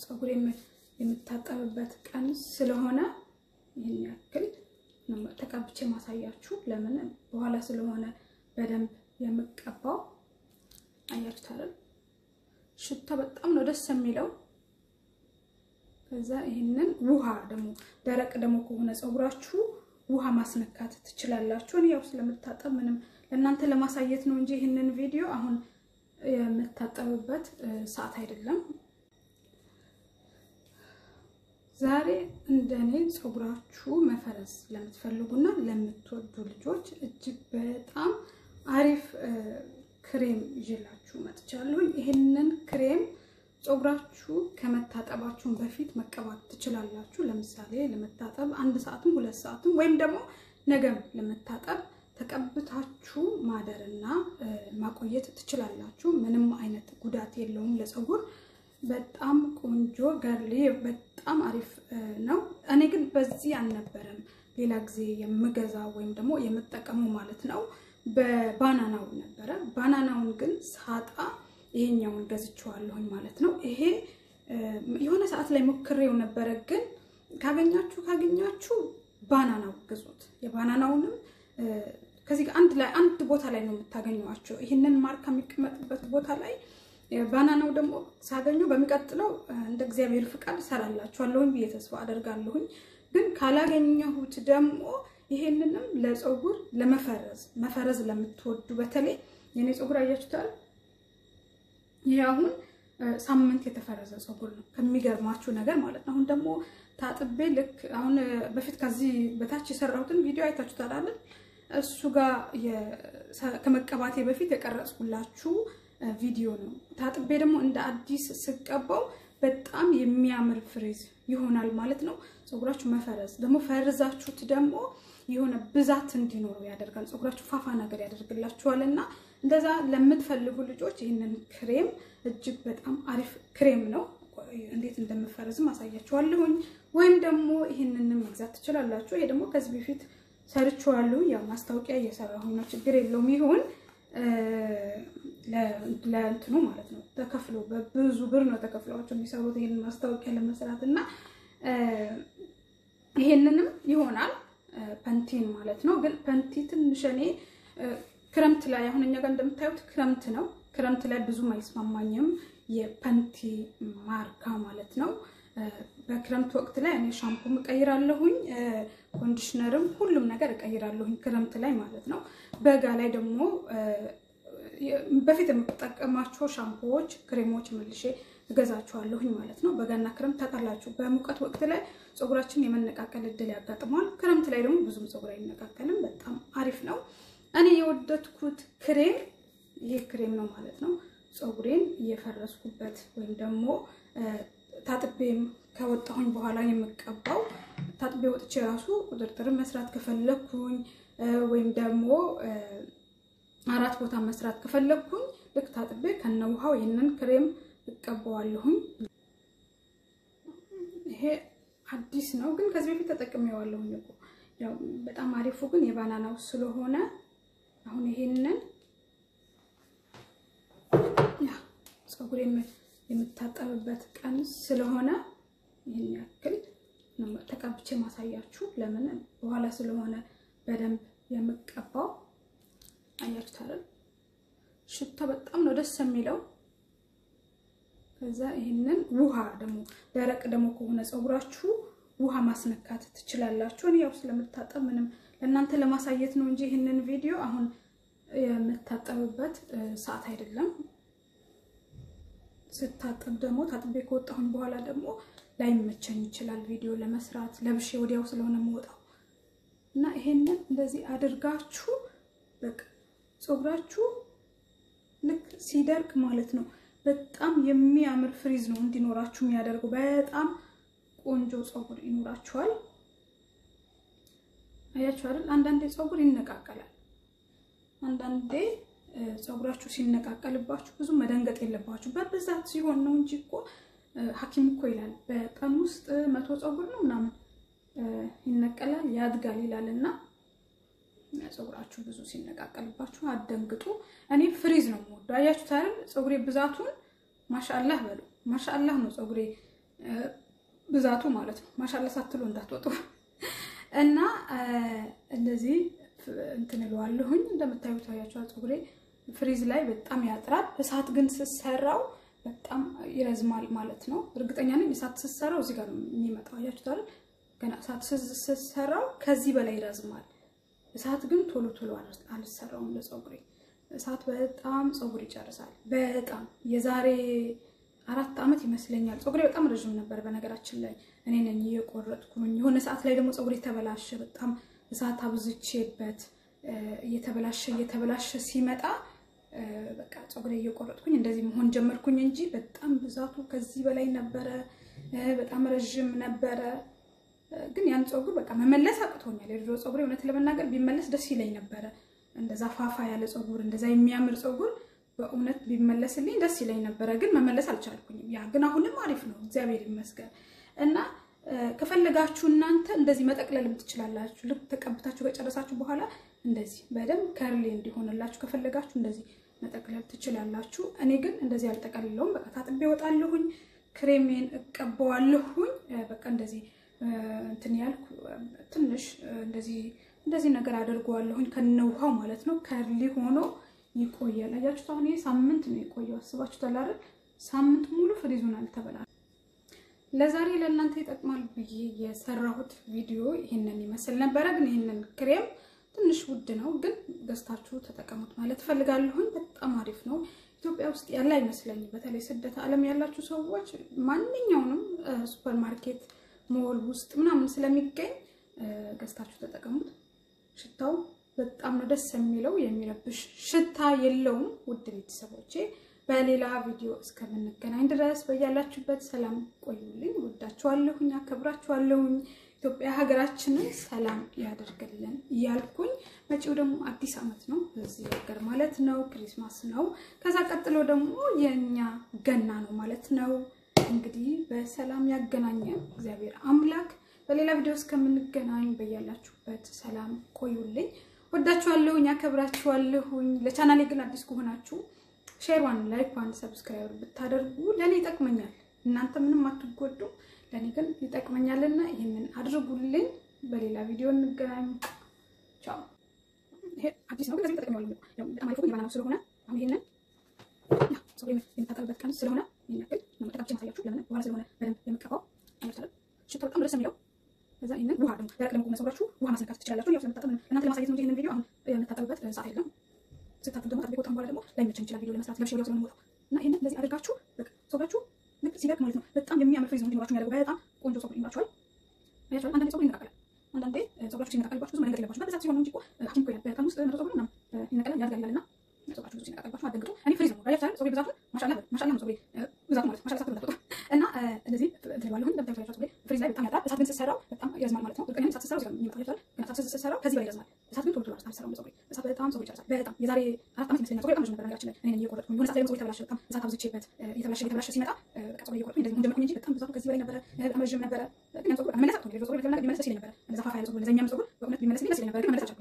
ፀጉር የምታጠብበት ቀን ስለሆነ ይህን ያክል ተቀብቼ ማሳያችሁ። ለምን በኋላ ስለሆነ በደንብ የምቀባው አያችሁት አይደል? ሽታ በጣም ነው ደስ የሚለው። ከዛ ይህንን ውሃ ደግሞ ደረቅ ደግሞ ከሆነ ፀጉራችሁ ውሃ ማስነካት ትችላላችሁ። እኔ ያው ስለምታጠብ ምንም ለእናንተ ለማሳየት ነው እንጂ ይህንን ቪዲዮ አሁን የምታጠብበት ሰዓት አይደለም። ዛሬ እንደኔ ፀጉራችሁ መፈረዝ ለምትፈልጉና ለምትወዱ ልጆች እጅግ በጣም አሪፍ ክሬም ይዤላችሁ መጥቻለሁኝ። ይህንን ክሬም ፀጉራችሁ ከመታጠባችሁን በፊት መቀባት ትችላላችሁ። ለምሳሌ ለመታጠብ አንድ ሰዓትም ሁለት ሰዓትም ወይም ደግሞ ነገም ለመታጠብ ተቀብታችሁ ማደርና ማቆየት ትችላላችሁ። ምንም አይነት ጉዳት የለውም ለፀጉር። በጣም ቆንጆ ገርሊ፣ በጣም አሪፍ ነው። እኔ ግን በዚህ አልነበረም ሌላ ጊዜ የምገዛ ወይም ደግሞ የምጠቀመው ማለት ነው። በባናናው ነበረ። ባናናውን ግን ሳጣ ይሄኛውን ገዝቼዋለሁኝ ማለት ነው። ይሄ የሆነ ሰዓት ላይ ሞክሬው ነበረ፣ ግን ካገኛችሁ ካገኛችሁ ባናናው ግዙት። የባናናውንም ከዚህ አንድ ላይ አንድ ቦታ ላይ ነው የምታገኟቸው። ይህንን ማርካ የሚቀመጥበት ቦታ ላይ ባናናው ደግሞ ሳገኘው በሚቀጥለው እንደ እግዚአብሔር ፍቃድ እሰራላችኋለሁኝ ብዬ ተስፋ አደርጋለሁኝ። ግን ካላገኘሁት ደግሞ ይሄንንም ለፀጉር ለመፈረዝ መፈረዝ ለምትወዱ በተለይ የኔ ፀጉር አያችሁታል። ይሄ አሁን ሳምንት የተፈረዘ ፀጉር ነው ከሚገርማችሁ ነገር ማለት ነው። አሁን ደግሞ ታጥቤ ልክ አሁን በፊት ከዚህ በታች የሰራሁትን ቪዲዮ አይታችሁታል አይደል? እሱ ጋር ከመቀባቴ በፊት የቀረጽኩላችሁ ቪዲዮ ነው። ታጥቤ ደግሞ እንደ አዲስ ስቀባው በጣም የሚያምር ፍሬዝ ይሆናል ማለት ነው። ፀጉራችሁ መፈረዝ ደግሞ ፈርዛችሁት ደግሞ የሆነ ብዛት እንዲኖረው ያደርጋል። ፀጉራችሁ ፋፋ ነገር ያደርግላችኋል እና እንደዛ ለምትፈልጉ ልጆች ይህንን ክሬም እጅግ በጣም አሪፍ ክሬም ነው። እንዴት እንደምፈረዝም አሳያችኋለሁኝ። ወይም ደግሞ ይህንንም መግዛት ትችላላችሁ። ይሄ ደግሞ ከዚህ በፊት ሰርችዋለሁ። ያው ማስታወቂያ እየሰራሁኝ ነው። ችግር የለውም ይሁን ለእንትኑ ማለት ነው ተከፍሎ በብዙ ብር ነው ተከፍለዋቸው የሚሰሩት ይህንን ማስታወቂያ ለመስራት እና ይሄንንም ይሆናል ፐንቲን ማለት ነው። ግን ፐንቲ ትንሽ እኔ ክረምት ላይ አሁን እኛ ጋር እንደምታዩት ክረምት ነው። ክረምት ላይ ብዙም አይስማማኝም የፐንቲ ማርካ ማለት ነው። በክረምት ወቅት ላይ እኔ ሻምፖም እቀይራለሁኝ፣ ኮንዲሽነርም ሁሉም ነገር እቀይራለሁኝ ክረምት ላይ ማለት ነው። በጋ ላይ ደግሞ በፊት የምጠቀማቸው ሻምፖዎች፣ ክሬሞች መልሼ እገዛቸዋለሁኝ ማለት ነው። በጋና ክረምት ታውቃላችሁ፣ በሙቀት ወቅት ላይ ፀጉራችን የመነቃቀል እድል ያጋጥመዋል። ክረምት ላይ ደግሞ ብዙም ፀጉር አይነቃቀልም። በጣም አሪፍ ነው። እኔ የወደድኩት ክሬም ይሄ ክሬም ነው ማለት ነው። ፀጉሬን እየፈረስኩበት ወይም ደግሞ ታጥቤም ከወጣሁኝ በኋላ የምቀባው ታጥቤ ወጥቼ ራሱ ቁጥርጥር መስራት ከፈለግኩኝ ወይም ደግሞ አራት ቦታ መስራት ከፈለግኩኝ ልክ ታጥቤ ከነ ውሃው ይህንን ክሬም እቀባዋለሁኝ። ይሄ አዲስ ነው ግን ከዚህ በፊት ተጠቅሜዋለሁኝ እኮ ያው በጣም አሪፉ ግን የባናናው ስለሆነ አሁን ይሄንን ፀጉር የምታጠብበት ቀን ስለሆነ ይህን ያክል ተቀብቼ ማሳያችሁ። ለምን በኋላ ስለሆነ በደንብ የምቀባው አያችሁት አይደል? ሽታ በጣም ነው ደስ የሚለው። ከዛ ይህንን ውሃ ደግሞ ደረቅ ደግሞ ከሆነ ፀጉራችሁ ውሃ ማስነካት ትችላላችሁ። እኔ ያው ስለምታጠብ ምንም ለእናንተ ለማሳየት ነው እንጂ ይህንን ቪዲዮ አሁን የምታጠብበት ሰዓት አይደለም። ስታጠብ ደግሞ ታጥቤ ከወጣሁኝ በኋላ ደግሞ ላይመቸኝ ይችላል ቪዲዮ ለመስራት ለብሼ ወዲያው ስለሆነ የምወጣው እና ይሄንን እንደዚህ አድርጋችሁ በቃ ፀጉራችሁ ልክ ሲደርቅ ማለት ነው በጣም የሚያምር ፍሪዝ ነው እንዲኖራችሁ የሚያደርገው። በጣም ቆንጆ ፀጉር ይኖራችኋል። አያችሁ አይደል? አንዳንዴ ፀጉር ይነቃቀላል። አንዳንዴ ፀጉራችሁ ሲነቃቀልባችሁ ብዙ መደንገጥ የለባችሁ። በብዛት ሲሆን ነው እንጂ እኮ ሐኪም እኮ ይላል በቀን ውስጥ መቶ ፀጉር ነው ምናምን ይነቀላል ያድጋል ይላል እና ፀጉራችሁ ብዙ ሲነቃቀልባችሁ አደንግጡ። እኔ ፍሪዝ ነው የምወደው። አያችሁት አይደል? ፀጉሬ ብዛቱን ማሻአላህ በሉ። ማሻአላህ ነው ፀጉሬ ብዛቱ ማለት ነው። ማሻላ ሳትሉ እንዳትወጡ እና እንደዚህ እንትን እለዋለሁኝ። እንደምታዩት ታያችኋል። ፀጉሬ ፍሪዝ ላይ በጣም ያጥራል። እሳት ግን ስሰራው በጣም ይረዝማል ማለት ነው። እርግጠኛ ነኝ እሳት ስሰራው እዚህ ጋር ነው የሚመጣው። አያችሁታል። ገና እሳት ስሰራው ከዚህ በላይ ይረዝማል። እሳት ግን ቶሎ ቶሎ አልሰራውም ለፀጉሬ። እሳት በጣም ፀጉር ይጨርሳል። በጣም የዛሬ አራት ዓመት ይመስለኛል ፀጉሬ በጣም ረዥም ነበር። በነገራችን ላይ እኔ ነኝ እየቆረጥኩኝ። የሆነ ሰዓት ላይ ደግሞ ፀጉሬ ተበላሸ። በጣም እሳት አብዝቼበት እየተበላሸ እየተበላሸ ሲመጣ በቃ ፀጉሬ እየቆረጥኩኝ እንደዚህ መሆን ጀመርኩኝ እንጂ በጣም ብዛቱ ከዚህ በላይ ነበረ። በጣም ረዥም ነበረ። ግን ያን ፀጉር በቃ መመለስ አቅቶኛል። የድሮ ፀጉሬ እውነት ለመናገር ቢመለስ ደስ ይለኝ ነበረ። እንደዛ ፋፋ ያለ ፀጉር፣ እንደዛ የሚያምር ፀጉር በእውነት ቢመለስልኝ ደስ ይለኝ ነበረ። ግን መመለስ አልቻልኩኝም። ያ ግን አሁንም አሪፍ ነው፣ እግዚአብሔር ይመስገን። እና ከፈለጋችሁ እናንተ እንደዚህ መጠቅለልም ትችላላችሁ። ልክ ተቀብታችሁ ከጨረሳችሁ በኋላ እንደዚህ በደንብ ከርሌ እንዲሆንላችሁ ከፈለጋችሁ እንደዚህ መጠቅለል ትችላላችሁ። እኔ ግን እንደዚህ አልጠቀልለውም። በቃ ታጥቤ እወጣለሁኝ፣ ክሬሜን እቀባዋለሁኝ። በቃ እንደዚህ እንትን ያልኩ ትንሽ እንደዚህ እንደዚህ ነገር አድርገዋለሁኝ ከነውሃው ማለት ነው። ከርሊ ሆኖ ይቆያል። አያችሁት? አሁን ይሄ ሳምንት ነው የቆየው። አስባችሁታል አይደል? ሳምንት ሙሉ ፍሪዙን አልተበላል። ለዛሬ ለእናንተ ይጠቅማል ብዬ የሰራሁት ቪዲዮ ይህንን ይመስል ነበረ። ግን ይህንን ክሬም ትንሽ ውድ ነው፣ ግን ገዝታችሁ ተጠቀሙት ማለት እፈልጋለሁኝ። በጣም አሪፍ ነው። ኢትዮጵያ ውስጥ ያለ አይመስለኝም። በተለይ ስደት ዓለም ያላችሁ ሰዎች ማንኛውንም ሱፐር ማርኬት፣ ሞል ውስጥ ምናምን ስለሚገኝ ገዝታችሁ ተጠቀሙት። ሽታው በጣም ነው ደስ የሚለው። የሚረብሽ ሽታ የለውም። ውድ ቤተሰቦቼ በሌላ ቪዲዮ እስከምንገናኝ ድረስ በያላችሁበት ሰላም ቆዩልኝ። ወዳችኋለሁኝ፣ አከብራችኋለሁኝ። ኢትዮጵያ ሀገራችንን ሰላም ያደርግልን እያልኩኝ መጪው ደግሞ አዲስ ዓመት ነው በዚህ ሀገር ማለት ነው። ክሪስማስ ነው። ከዛ ቀጥሎ ደግሞ የእኛ ገና ነው ማለት ነው። እንግዲህ በሰላም ያገናኘን እግዚአብሔር አምላክ። በሌላ ቪዲዮ እስከምንገናኝ በያላችሁበት ሰላም ቆዩልኝ። ወዳችኋለሁኝ፣ አከብራችኋለሁኝ። ለቻናሌ ግን አዲስ ከሆናችሁ ሼርዋን፣ ላይክዋን፣ ሰብስክራይብ ብታደርጉ ለእኔ ይጠቅመኛል። እናንተ ምንም አትጎዱም፣ ለእኔ ግን ይጠቅመኛልና ይህንን አድርጉልኝ። በሌላ ቪዲዮ እንገናኝ። ቻው። ይሄ አዲስ ነው ግን ለዚህ ተጠቅሜዋለሁ። ያው በጣም አሪፍ ነው ስለሆነ አሁን ይሄንን ሰው የምታጠብበት ቀን ስለሆነ ይሄን ያክል ነው መጠቃችን ማሳያችሁ። ለምን በኋላ ስለሆነ በደንብ የምቀባው አይመስልም። ሽታው በጣም ደስ የሚለው ከዛ ይሄንን ውሃ ደግሞ ደረቅ ለመቆም ሰውራችሁ ውሃ ማስነካት ትችላላችሁ። ያው ስለምታጠብ እናንተ ለማሳየት ነው እንጂ ይሄንን ቪዲዮ አሁን የምታጠብበት ሰዓት የለም። ስታጥብ ደግሞ ታጥቤ ከወጣን በኋላ ደግሞ ላይመቸን ይችላል ቪዲዮ ለመስራት ለብሼ ወዲያው ስለምወጣው እና ይሄንን እንደዚህ አድርጋችሁ በቃ ሰውራችሁ ልክ ሲደርቅ ማለት ነው በጣም የሚያምር ፍሪዝ ነው እንዲኖራችሁ የሚያደርገው በጣም ቆንጆ ፀጉር ይኖራችኋል። አያችኋል። አንዳንዴ ፀጉር ይነቃቀላል። አንዳንዴ ፀጉራችሁ ሲነቃቀልባችሁ ብዙ መንገድ የለባችሁ። በብዛት ሲሆን እንጂ እኮ ሐኪም እኮ ይላል በቀን ውስጥ መቶ ፀጉር ምናምን ይነቀላል ያድጋል ይላልና ፀጉራችሁ ብዙ ሲነቃቀልባችሁ አትደንግጡ። እኔ ፍሪዝ ነው አያችኋል። ፀጉሬ ብዛቱን ማሻአላ ማሻአላ ነው ፀጉሬ ብዛቱ ማለት ማሻአላ ሳትበላ እና እንደዚህ እንትን ባለሁኝ እንደምታዩት ፀጉሬ ፍሪዝ ላይ በጣም ያጥራል። እሳት ግን ስትሰራው በጣም ይረዝማል ማለት ነው። እርግጠኛ እሳት ስትሰራው እዚህ ጋር የሚመጣው አያችኋል። ግን እሳት ስትሰራው ከዚህ በላይ ይረዝማል። እሳት ግን ቶሎ ቶሎ አልሰራውም ፀጉሬ። እሳት በጣም ፀጉሬ ይጨርሳል። በጣም የዛሬ አራት ዓመት ይመስለኛል ፀጉሬ በጣም ረዥም ነበር ነገራችን ላይ እኔ ነኝ እየቆረጥኩኝ የሆነ ሰዓት ላይ ደግሞ ፀጉሬ ተበላሸ። በጣም እሳት አብዝቼበት እየተበላሸ እየተበላሸ ሲመጣ በቃ ፀጉሬ እየቆረጥኩኝ እንደዚህ መሆን ጀመርኩኝ እንጂ በጣም ብዛቱ ከዚህ በላይ ነበረ። በጣም ረዥም ነበረ። ግን ያን ፀጉር መመለስ አቅቶኝ የድሮ ፀጉሬ ቢመለስ ደስ ይለኝ ነበረ። እንደዛ ፋፋ ያለ ፀጉር እንደዛ የሚያምር ፀጉር በእውነት ቢመለስልኝ ደስ ይለኝ ነበረ። ግን መመለስ አልቻልኩም።